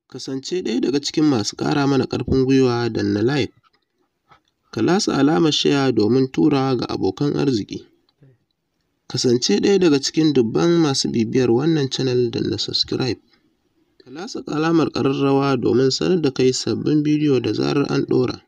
Kasance ɗaya daga cikin masu ƙara mana ƙarfin gwiwa danna like, ka latsa alamar share domin turawa ga abokan arziki. Kasance ɗaya daga cikin dubban masu bibiyar wannan channel danna subscribe, ka latsa alamar ƙararrawa domin sanar da kai sabbin bidiyo da zarar an ɗora.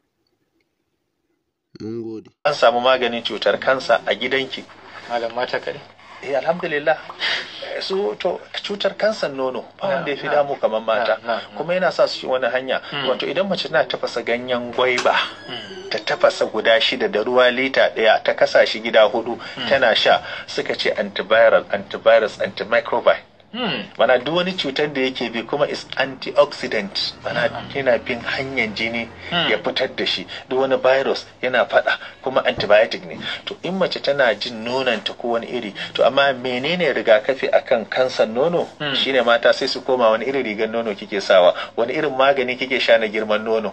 Mun gode. An samu maganin cutar kansa a gidanki. Malam mata kare. Eh alhamdulillah. su to cutar kansan nono ba wanda ya fi damu kamar mata kuma yana sa su wani hanya wato idan mace tana tafasa ganyen gwaiba ta tafasa guda shida da ruwa lita ɗaya ta kasa shi gida hudu tana sha suka ce antiviral antivirus antimicrobial mana duk wani cutar da yake bi kuma is antioxidant mana yana bin hanyar jini ya fitar da shi duk wani virus yana fada kuma antibiotic ne to in mace tana jin nonanta ko wani iri to amma menene rigakafi akan kansan nono shine mata sai su koma wani irin rigar nono kike sawa wani irin magani kike sha na girman nono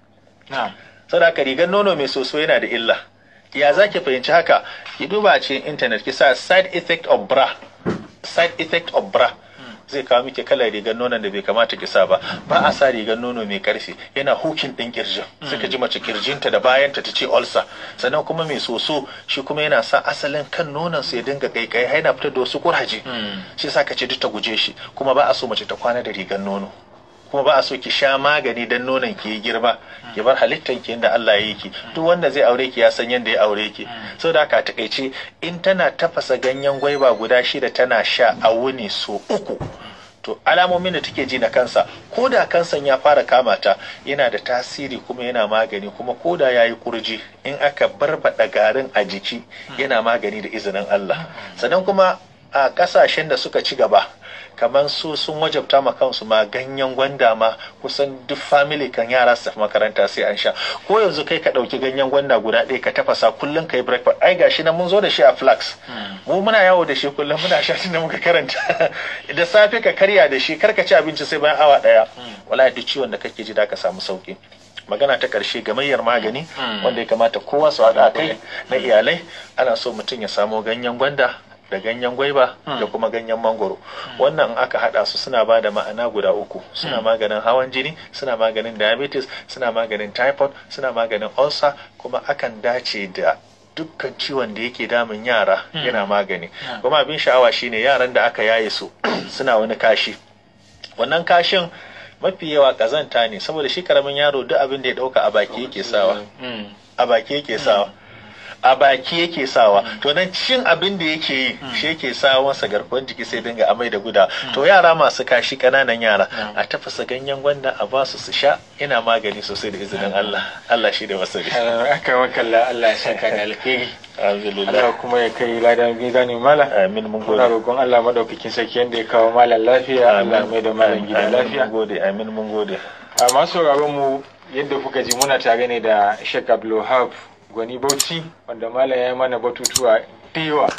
saboda rigar nono mai soso yana da illa ya zaki fahimci haka ki duba a cikin internet ki sa side effect of bra side effect of bra zai kawo miki kalar rigar nonon da bai kamata ki sa ba ba a sa rigar nono mai karfi yana hukin din kirjin suka ji mace kirjinta da bayanta ta ce ulcer sannan kuma mai soso shi kuma yana sa asalin kan nonon su ya dinga kaikai yana fitar da wasu kuraje shi yasa ka ce duk ta guje shi kuma ba a so mace ta kwana da rigar nono kuma ba a so ki sha magani dan nonon ki yi girma ki bar halittan ki inda Allah ya yi ki duk wanda zai aure ki ya san yadda ya aure ki saboda haka takaice in tana tafasa ganyen gwaiba guda shida tana sha a wuni so uku to alamomin da take ji na kansa ko da kansan ya fara kama ta yana da tasiri kuma yana magani kuma ko da ya yi kurji in aka barbada garin a jiki yana magani da izinin Allah sannan kuma a kasashen da suka ci gaba kamar su sun wajabta ma kansu ma ganyen gwanda ma kusan duk family kan yara su tafi makaranta sai an sha ko yanzu kai ka ɗauki ganyen gwanda guda ɗaya ka tafasa kullum ka yi breakfast ai gashi nan mun zo da shi a flax mu muna yawo da shi kullum muna sha tun da muka karanta da safe ka karya da shi kar ka ci abinci sai bayan awa ɗaya wallahi duk ciwon da kake ji da ka samu sauki magana ta ƙarshe gamayyar magani wanda ya kamata kowa su haɗa kai na iyalai ana so mutum ya samo ganyen gwanda da ganyen gwaiba da kuma ganyen mangoro wannan aka hada su suna ba da ma'ana guda uku suna maganin hawan jini suna maganin diabetes suna maganin typhoid suna maganin ulcer kuma akan dace da dukkan ciwon da yake damun yara yana magani kuma abin sha'awa shine yaran da aka yaye su suna wani kashi wannan kashin mafi yawa kazanta ne saboda shi karamin yaro duk abin da ya dauka a baki yake sawa a baki yake sawa a baki yake sawa to nan cin abin da yake yi shi yake sa masa garkuwar jiki sai dinga amai da guda to yara masu kashi kananan yara a tafasa ganyen gwanda a basu su sha ina magani sosai da izinin Allah Allah shi da masari aka wakalla Allah ya saka da alheri alhamdulillah Allah kuma ya kai ladan gida ne mala amin mun muna gode roƙon Allah madaukakin sarki yanda ya kawo malam lafiya Allah mai da malam gida amin lafiya mun gode amin mun gode a masu sauraron mu yadda kuka ji muna tare ne da Sheikh Abdulwahab Gwani Bauchi wanda malam ya yi mana batutuwa da yawa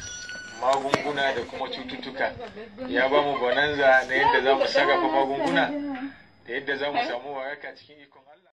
magunguna da kuma cututtuka ya ba mu bonanza na yadda za mu sarrafa magunguna da yadda za mu samu waraka cikin ikon Allah